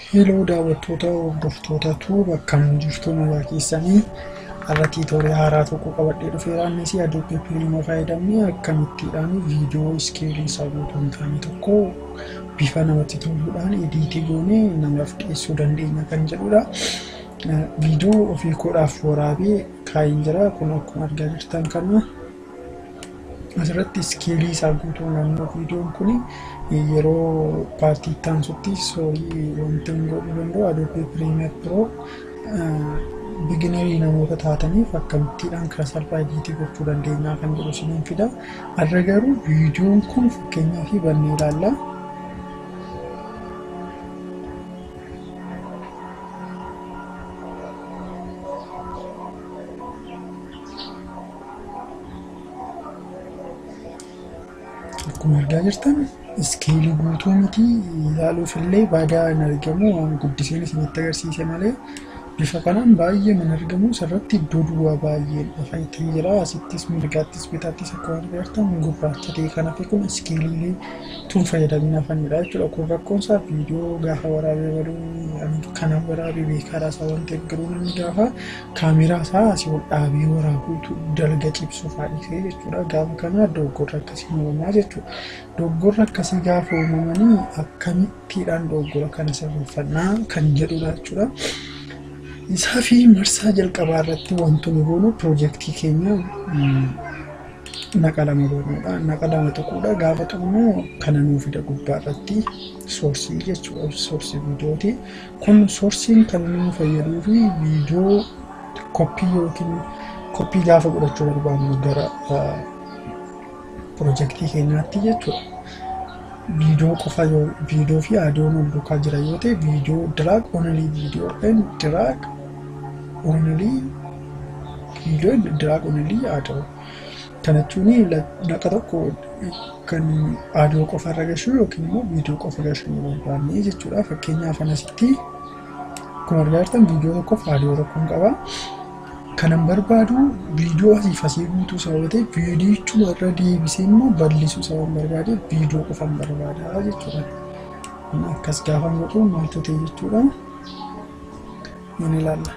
Heloo daawwattoota hordoftoota tuuba akkam jirtu nagaa keessanii irra tiitoorii haaraa tokko qabadhee dhufeera innis adobe premiere fayyadamnee akkamittiidhaan viidiyoo iskeelii isaa guutuu hin taane tokko bifa namatti toluudhaan ediitii goonee namaaf dhiyeessuu dandeenya kan jedhudha. Viidiyoo ofii koodhaaf waraabee kaayin jira kun akkuma argaa jirtan kana asirratti iskeelii isaa guutuu naannoo viidiyoon kun yeroo paartii itti aansutti soorii wanti hin godhuu danda'u adobe premiere pro biginerii namoota taataniif akkamittiidhaan karaa salphaa ediitii gochuu dandeenyaa kan jedhu isiniin fida. Har'a garuu viidiyoon kun fakkeenyaa fi bannee ilaalla. Akkuma argaa jirtan iskeelii guutuu miti ilaaluuf illee baay'ee hin argamu waan guddiseen isinitti agarsiise malee bifa kanaan baay'ee hin argamu asirratti iddoo duwwaa baay'ee dhufaytee jira asittis mirgaattis bitaattis akkuma argaa jirtan gurraacha ta'e kanaaf kun iskeeliilee tun fayyadamina afanidha jechuudha kun rakkoon isaa viidiyoo gaafa waraabee baduu kana waraabee beekaadha isaa waan ta'eef garuu namni gaafa kaameeraa isaa asii ol dhaabee waraabuutu dalga cibsuuf haadhisee jechuudha gaafa kana dogoggorra akkasii uumamaa jechuudha dogoggorra akkasii gaafa uumamanii akkamittiidhaan dogoggora kana sirreeffannaa kan jedhudha jechuudha. isaa fi marsaa jalqabaa irratti wantoonni goonu piroojeektii keenya naqa lama goonuudha. Naqa lama tokkodha. Gaafa xumuru kana nuu fida gubbaa irratti soorsii jechuudha. Soorsii viidiyooti. Kun soorsiin kan nu fayyaduu fi viidiyoo koppii yookiin koppii gaafa godhachuu barbaannu gara piroojeektii keenyaatti jechuudha. viidiyoo qofa yoo viidiyoo fi aadiyoon wal duukaa jira yoo ta'e viidiyoo diraag onalii viidiyoo yookaan diraag onalii viidiyoo diraag onalii aadiyoo kana jechuun naqa tokko kan aadiyoo qofa irra gashuu yookiin immoo viidiyoo qofa gashuu barbaanne jechuudha fakkeenyaaf anasitti akkuma argaa jirtan viidiyoo tokkoof aadiyoo tokkoon qaba. kanan barbaadu viidiyoo asiif asii guutuu sababa ta'e viidiyichuma irra deebisee immoo bal'isuu sababan barbaade viidiyoo qofan barbaada jechuudha. Akkas gaafa godhu maaltu ta'e jechuudha. Ni ilaalla.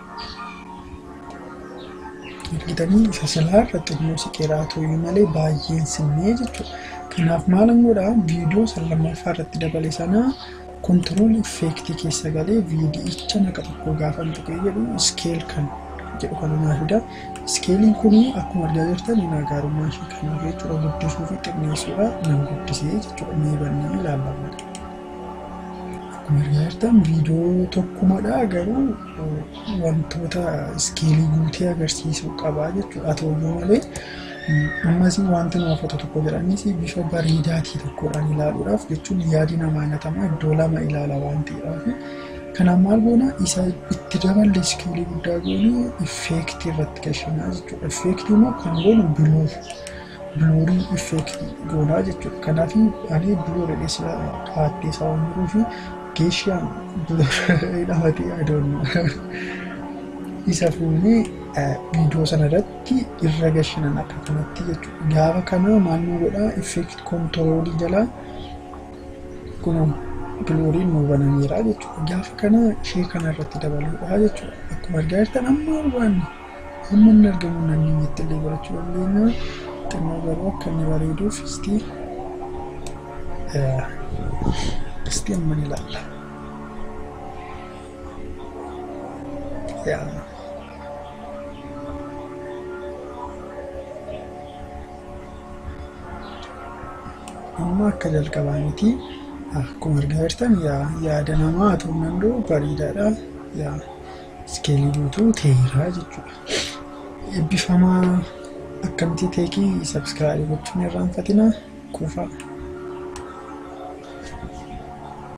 Argitanii isa silaa irratti immoo siqeeraa ta'uu malee baay'een sinnee jechuudha. Kanaaf maalan godhaa viidiyoo san lammaffaa irratti dabale sanaa kontirool effeektii keessa galee viidiyicha naqa tokko gaafa tuqee jedhu iskeel kan jedhu kan naa fida. Iskeeliin kun akkuma argaa jirtan garaagarummaa ishee kan jechuudha guddisuu fi xinneessuudha nan guddisee jechuudha mee bannee ilaallama. Akkuma argaa jirtan viidiyoo tokkumadha garuu wantoota iskeelii guutee agarsiisuu qaba jechuudha. Haa ta'uyyuu malee ammas wanti nama foto tokko jedhanis bifa bareedaatii tokkodhaan ilaaluudhaaf jechuun yaadi namaa natamaa iddoo lama ilaala waan ta'eedhaaf Kanaaf maal goona isa itti daballe iskeelii guddaa goone effeektii irratti gashinaa jechuudha. Effeektii immoo kan goonu biluur biluurii effeektii goonaa jechuudha. Kanaaf ani biluur dheessa haattee isaa waan jiruu fi geeshaan biluur dhahatee adoonna. Isa fuunee viidiyoo sana irratti irra gashinan akka kanatti jechuudha. Gaafa kana maal nu godhaa effeektii kontiroolii jalaa kunuun biluuriin nu banameera jechuudha. Gaafa kana ishee kana irratti dabaluudha jechuudha. Akkuma argaa jirtan amma barbaanne amma inni argamu naannoo itti illee barachuu dandeenya. Xinnoo garuu akka inni bareeduuf istii istii amma ni ilaalla. Amma akka jalqabaa miti. akkuma argaa jirtan yaada namaa haa ta'uu danda'u bareedaadha. Iskeelii guutuu ta'eera jechuudha. Eebbifamaa akkamitti teekii sabskiraayib gochuun irraanfatina kuufaa.